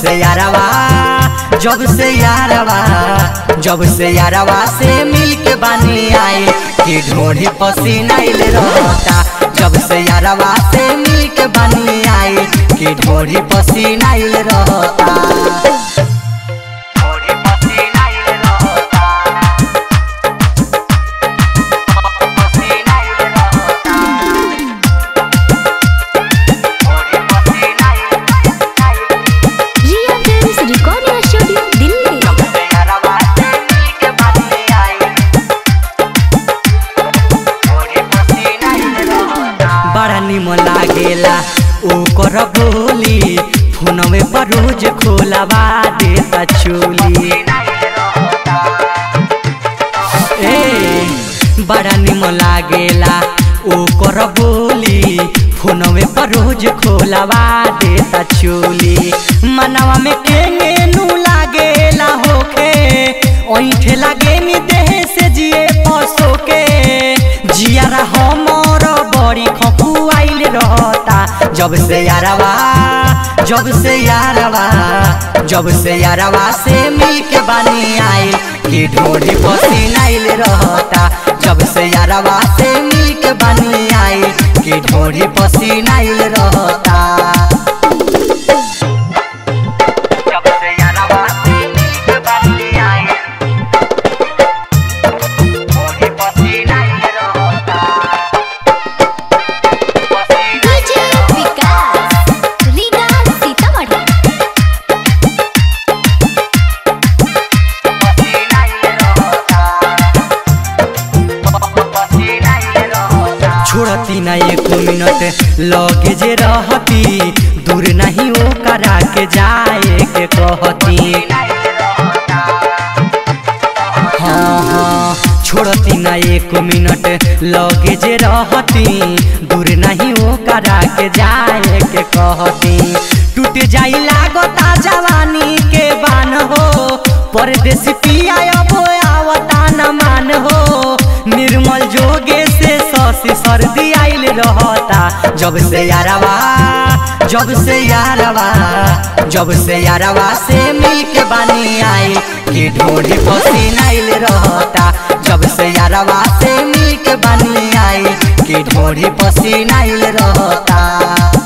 से यारवा जब से यारवा जब से यारवा से मिल के बानी आए कि ढोढ़ी पसीना इल रहता जब से यारवा से मिल के बानी आए कि ढोढ़ी पसीना इल रहता ढोढ़ी पसीना इल रहता पसीना इल रहता ढोढ़ी पसीना इल रहता Riya films recording studio Delhi जब से यारवा से मिल के बानी आए ढोढ़ी पसीना इल रहता बड़ा निमन लागेला ओकर बोली फोनवे पर रोज खोलवा देता चोली ए बड़ा निमन लागेला ओकर बोली फोनवे पर रोज खोलवा देता चोली मनवा में केंगे नु लागेला होखे ओइठे लागे नी देह से जिए पसो के जियारा हमर बड़ी खपुआइल रहता जब से यारवा जब से यारवा जब से यारवा से मिल के बानी आइल कि ढोढ़ी पसीनाइल रहता जब से यारवा से मिल के बानी आइल कि ढोढ़ी पसीनाइल रहता जब से यारवा से मिल के बानी आइल ढोढ़ी पसीनाइल रहता डीजे विकास रीगा सीतामढ़ी छोड़ती ना एक मिनट लगे जे रहती दूर नहीं ओ करा के जाए के कहती हाँ हाँ छोड़ती ना एक मिनट लगे जे रहती दूर नहीं ओ करा के जाए के कहती टूट जाई लागता जवानी के बान हो परदेसी पिया अब आवता न मान हो निर्मल जोगे से ससी सर्दी आइल रहता जब से यारवा जब से यारवा जब से यारवा से मिल के बानी आइल कि ढोढ़ी पसीनाइल रहता जब से यारवा से मिल के बानी आइल कि ढोढ़ी पसीनाइल रहता